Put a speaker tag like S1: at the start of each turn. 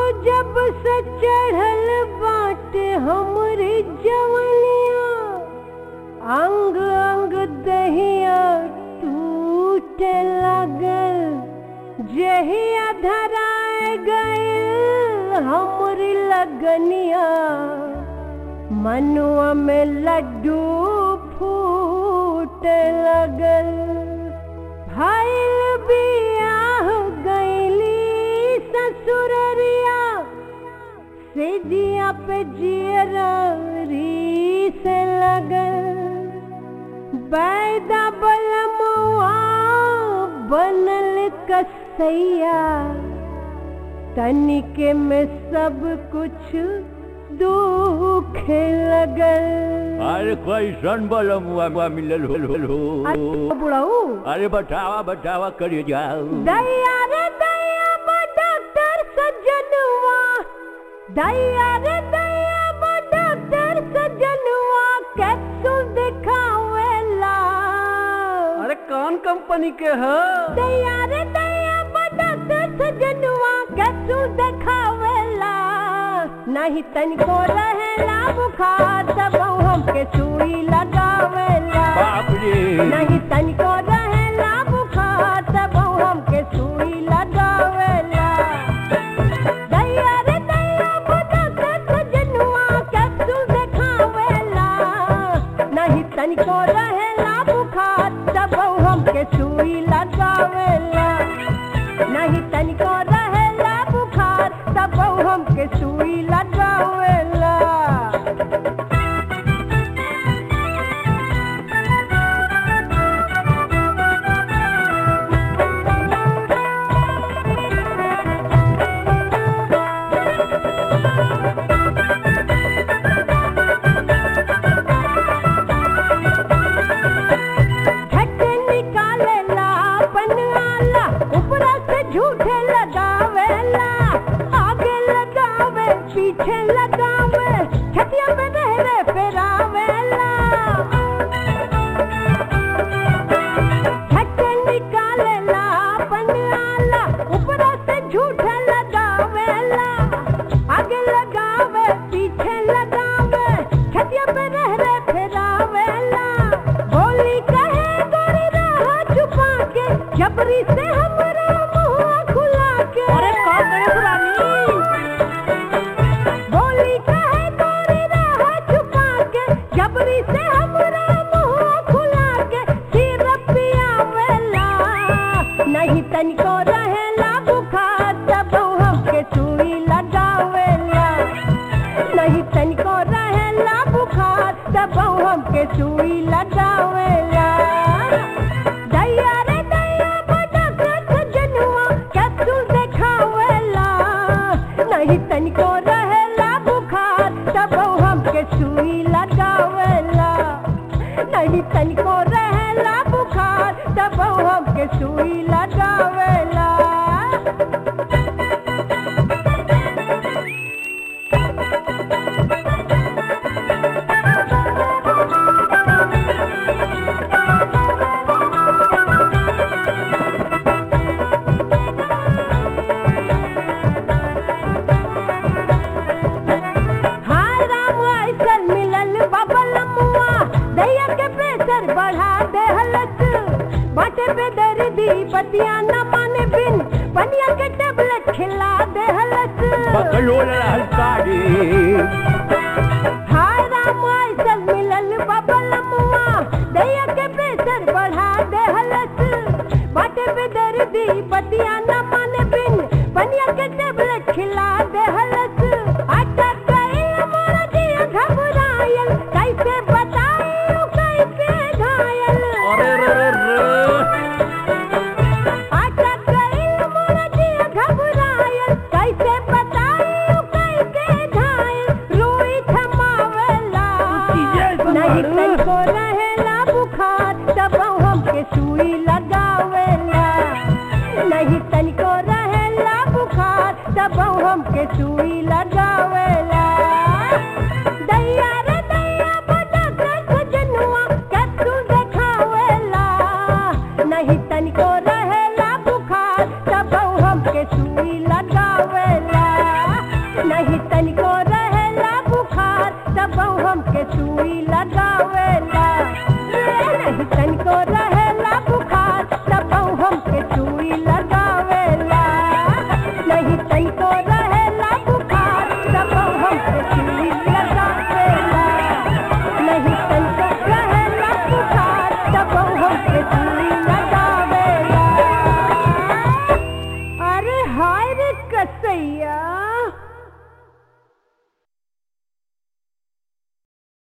S1: जब से चढ़ल बाटे हमरे जवनिया अंग अंग दहिया टूटे लगल जहिया धराए गए हमरी लगनिया मनुआ में लड्डू फूटे लगल भइल बियाह गईली ससुररिया से जिया पे जियरी से लगल बैदा बलमुआ बनल कसैया तनिके में सब कुछ दुख लगल
S2: अरे कैसन बलम हुआ हुआ मिलल हो हो हो
S1: अच्छा बुढ़ऊ
S2: अरे बटावा बटावा करिए जाओ
S1: दैया रे दैया बा डॉक्टर सज्जनवा दैया रे दैया बा डॉक्टर सज्जनवा कैप्सूल दिखावेला
S3: अरे कौन कंपनी के है
S1: दैया रे दैया बा डॉक्टर सज्जनवा कैप्सूल दिखावेला नहीं तनिको रहेला बुखार तब हमके सुई लगावेला
S2: बाप रे
S1: नहीं तनिको रहेला बुखार तब हमके सुई लगावेला दैया रे दैया बुढ़ा के सजनुआ कैप्सूल देखावेला नहीं तनिको रहेला बुखार तब हमके सुई लगावेला नहीं तनिको रहेला बुखार तब हमके सुई लगावेला झट निकालेला पनवाला ऊपरा से झूठे लगावेला आगे लगावे पीछे लगावे छतिया पे रहरे फेरावेला झट निकालेला पनवाला ऊपरा से झूठे लगावेला आगे लगावे पीछे लगावे छतिया पे रहरे फेरावेला बोली कहे गोरी रहा छुपा के जबरी से हमरा मुंह खुला के
S3: अरे का करे पुरानी
S1: बोली कहे गोरी रहा छुपा के जबरी से हमरा मुंह खुला के सिर पियावेला नहीं तनिको रहेला बुखार तब हमके सुई लगावेला नहीं तनिको रहेला बुखार तब हमके सुई लगावेला दैया रे दैया बड़ा के जनुआ कैप्सूल देखावेला नहीं तनिको रहेला बुखार तब हमके सुई लगावेला नहीं तनिको रहेला बुखार तब हमके सुई लगावेला हाय राम ऐसन मिलल बबलमुआ दैया के प्रेशर बढ़ा देहलस बाटे पे दर्दी पतिया न माने बिन पनिया के टेबलेट खिला देहलस
S2: बकलो हल्कारी
S1: हाय राम ऐसन मिलल बबलमुआ दैया के प्रेशर बढ़ा देहलस बाटे पे दर्दी पतिया न माने बिन पनिया के टेबलेट खिला देहलस अटक गइल मोर दिया घबरायल कैसे बताई कैसे घायल
S3: अरे रे रे रे
S1: अटक गइल मोर दिया घबरायल कैसे बताई कैसे घायल रोई थमावेला नहीं तनिको रहेला बुखार तब हमके सुई लगावेला नहीं तनिको रहेला बुखार तब हमके सुई लगावेला दैया रे दैया बड़ा के सजनुआ कैप्सूल देखावेला नहीं तनिको रहेला बुखार तब हमके सुई लगावेला सुई लगावेला ए नहीं तनको